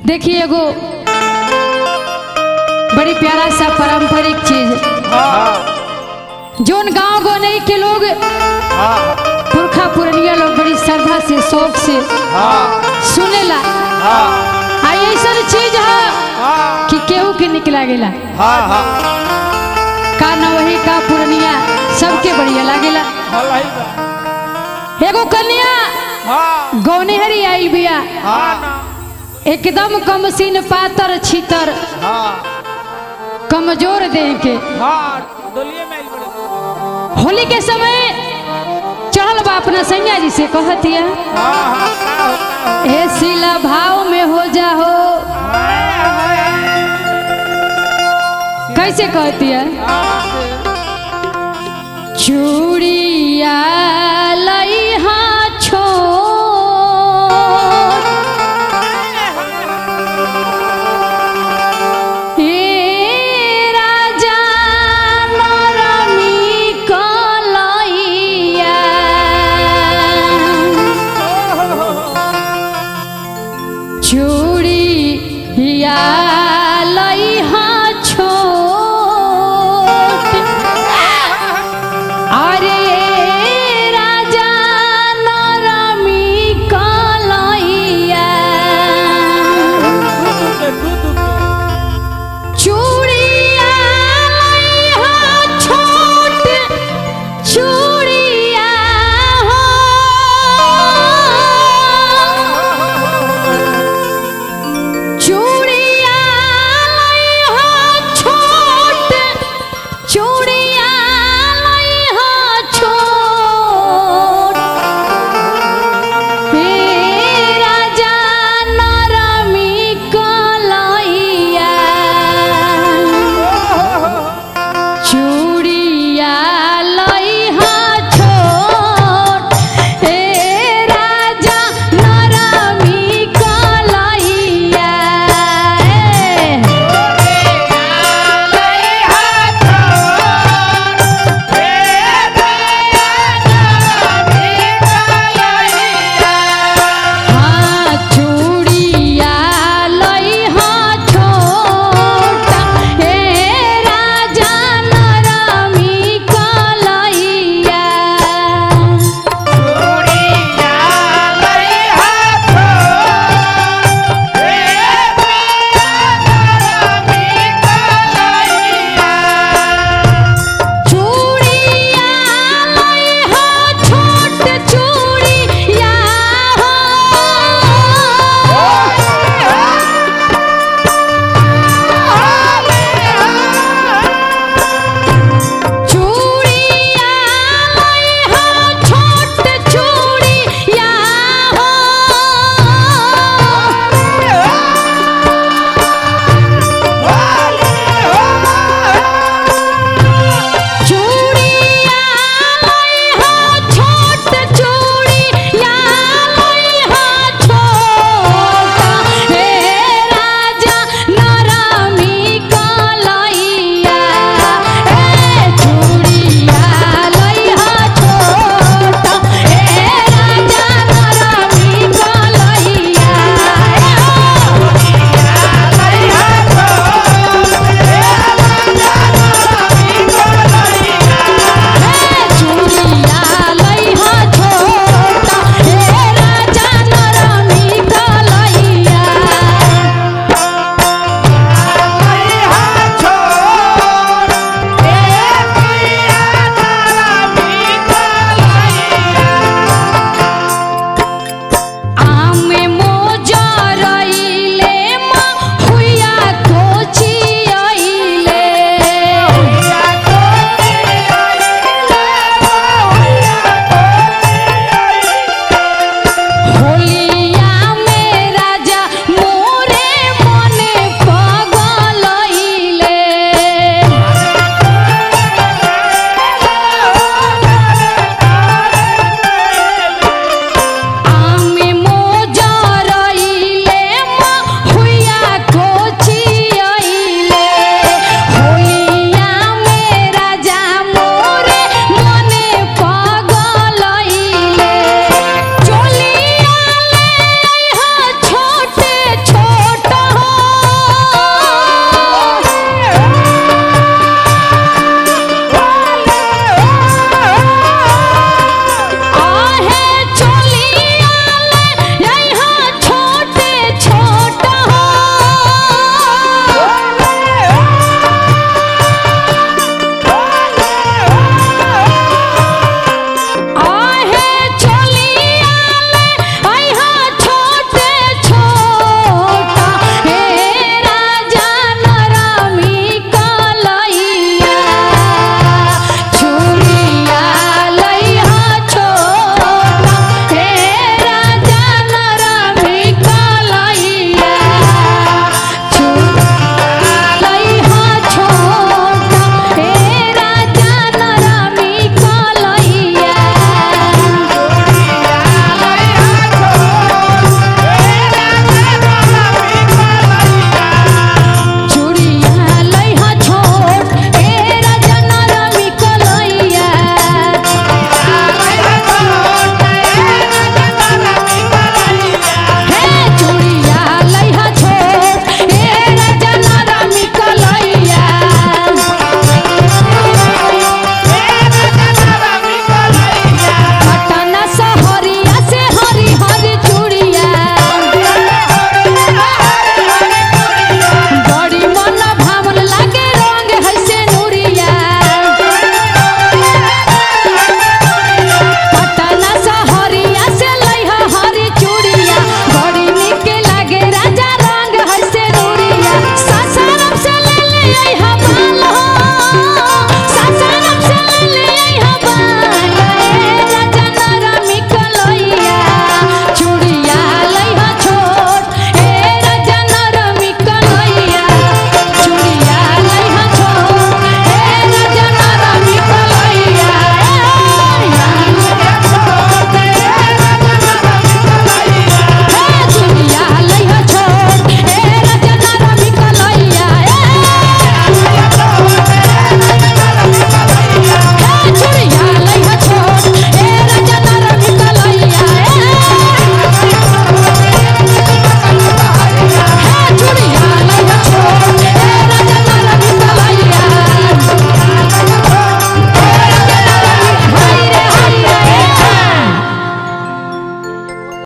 देखिए एगो बड़ी प्यारा सा पारंपरिक चीज हाँ जोन गांव गोनई के लोग हाँ पुरखा पुरनिया लोग बड़ी श्रद्धा से शौक से हाँ सुनेला हाँ आ ऐसा चीज है हाँ कि केहू के निकला गेला हाँ हाँ का न वही का पुरनिया सबके बढ़िया लागेला भलाई बा एगो कन्या हाँ गौनिहरी आई बिया हाँ ना एकदम कमसीन पातर छीतर हाँ कमजोर देह के हाँ डोलिए में आइल बड़े होली के समय चढ़ल बा अपना सैया जी से कहतिया हाँ हाँ का होता है हे सिला भाव में हो जा हो कैसे कहतिया चूड़िया लइहा छोड़ ए राजा नरमी कलइया चूड़िया लइहा